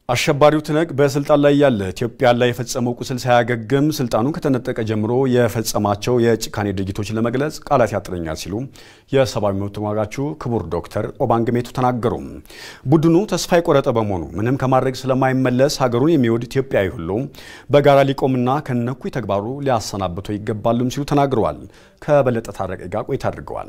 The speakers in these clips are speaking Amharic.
አሸባሪው ትነግ በስልጣን ላይ ያለ ኢትዮጵያ ላይ የፈጸመው ቁስል ሳያገግም ስልጣኑን ከተነጠቀ ጀምሮ የፈጸማቸው የጭካኔ ድርጊቶችን ለመግለጽ ቃላት ያጥረኛል ሲሉ የሰብአዊ መብት ተሟጋቹ ክቡር ዶክተር ኦባንግ ሜቶ ተናገሩ። ቡድኑ ተስፋ የቆረጠ በመሆኑ ምንም ከማድረግ ስለማይመለስ ሀገሩን የሚወድ ኢትዮጵያዊ ሁሉ በጋራ ሊቆምና ከነኩይ ተግባሩ ሊያሰናብተው ይገባሉም ሲሉ ተናግረዋል። ከበለጠ ታረቀ ጋር ቆይታ አድርገዋል።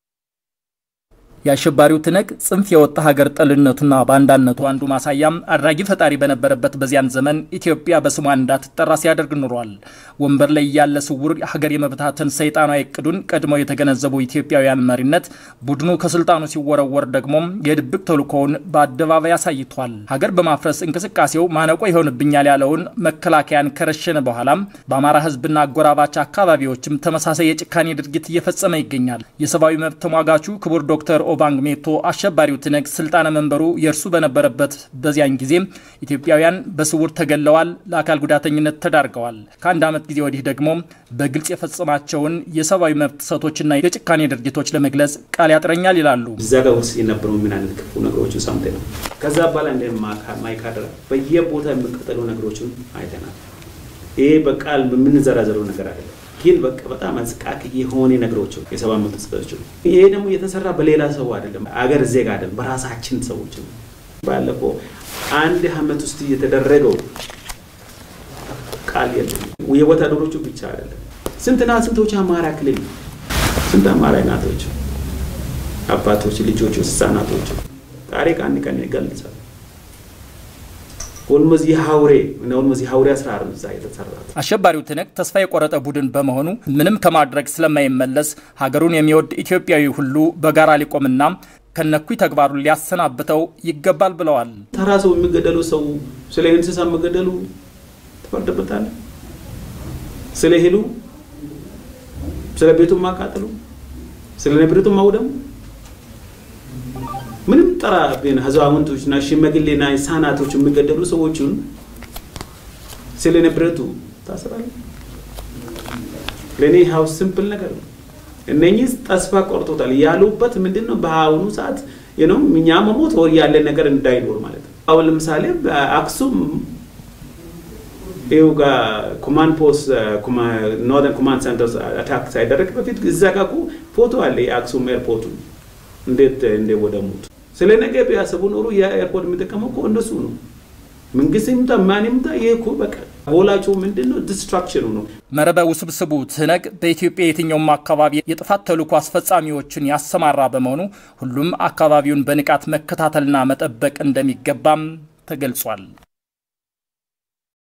የአሸባሪው ትነግ ጽንፍ የወጣ ሀገር ጠልነቱና ባንዳነቱ አንዱ ማሳያም አድራጊ ፈጣሪ በነበረበት በዚያን ዘመን ኢትዮጵያ በስሟ እንዳትጠራ ሲያደርግ ኑሯል። ወንበር ላይ ያለ ስውር ሀገር የመብታትን ሰይጣናዊ እቅዱን ቀድመው የተገነዘቡ ኢትዮጵያውያን መሪነት ቡድኑ ከስልጣኑ ሲወረወር ደግሞ የድብቅ ተልእኮውን በአደባባይ አሳይቷል። ሀገር በማፍረስ እንቅስቃሴው ማነቆ ይሆንብኛል ያለውን መከላከያን ከረሸነ በኋላም በአማራ ሕዝብና አጎራባች አካባቢዎችም ተመሳሳይ የጭካኔ ድርጊት እየፈጸመ ይገኛል። የሰብአዊ መብት ተሟጋቹ ክቡር ዶክተር ኦባንግ ሜቶ አሸባሪው ትነግ ስልጣነ መንበሩ የእርሱ በነበረበት በዚያን ጊዜ ኢትዮጵያውያን በስውር ተገለዋል፣ ለአካል ጉዳተኝነት ተዳርገዋል። ከአንድ ዓመት ጊዜ ወዲህ ደግሞ በግልጽ የፈጸማቸውን የሰብአዊ መብት ጥሰቶችና የጭካኔ ድርጊቶች ለመግለጽ ቃል ያጥረኛል ይላሉ። እዛ ጋር ውስጥ የነበሩ ምን አይነት ክፉ ነገሮችን ሰምተ ነው። ከዛ በኋላ እንደ ማይካድራ በየቦታ የሚቀጠሉ ነገሮችን አይተናል። ይሄ በቃል የምንዘራዘረው ነገር አይደለም ግን በቃ በጣም አዝቃቂ የሆነ ነገሮች የሰብአዊ መብት ጥሰቶች። ይሄ ደግሞ የተሰራ በሌላ ሰው አይደለም፣ አገር ዜጋ አይደለም፣ በራሳችን ሰዎች ነው። ባለፈው አንድ አመት ውስጥ የተደረገው ቃል የለም። የወታደሮቹ ብቻ አይደለም። ስንትና ስንቶች አማራ ክልል ስንት አማራ እናቶች፣ አባቶች፣ ልጆች፣ ህጻናቶች ታሪክ አንድ ቀን ይገልጻል። ኦልሞዝ የሀውሬ ኦልሞዝ የሀውሬ አስራር እዛ የተሰራ አሸባሪው ትነግ ተስፋ የቆረጠ ቡድን በመሆኑ ምንም ከማድረግ ስለማይመለስ ሀገሩን የሚወድ ኢትዮጵያዊ ሁሉ በጋራ ሊቆምና ከነኩይ ተግባሩን ሊያሰናብተው ይገባል ብለዋል። ተራ ሰው የሚገደሉ ሰው ስለ እንስሳ የሚገደሉ ትፈርድበታል። ስለ ሄሉ፣ ስለ ቤቱ ማቃጠሉ፣ ስለ ንብረቱ ማውደሙ ምንም ጠራ አዛውንቶችና ሽማግሌና ህጻናቶች የሚገደሉ ሰዎችን ስለ ንብረቱ ታስራለ። ለእኔ ሀው ሲምፕል ነገር ነው። እነኚህ ተስፋ ቆርጦታል ያሉበት ምንድን ነው? በአሁኑ ሰዓት ነው እኛ መሞት ወር ያለ ነገር እንዳይኖር ማለት ነው። አሁን ለምሳሌ በአክሱም ይኸው ጋር ኮማንድ ፖስት ኖርዘርን ኮማንድ ሴንተር አታክ ሳይደረግ በፊት እዛ ጋር ፎቶ አለ የአክሱም ኤርፖርቱ እንዴት እንደወደሙት ስለ ነገ ቢያስቡ ኖሮ የኤርፖርት የሚጠቀመው እኮ እንደሱ ነው። መንግስት ይምጣ ማን ይምጣ፣ ይሄ እኮ በቃ ቦላቸው ምንድን ነው ዲስትራክሽኑ ነው። መረበ ውስብስቡ ትነግ በኢትዮጵያ የትኛውም አካባቢ የጥፋት ተልዕኮ አስፈጻሚዎችን ያሰማራ በመሆኑ ሁሉም አካባቢውን በንቃት መከታተልና መጠበቅ እንደሚገባም ተገልጿል።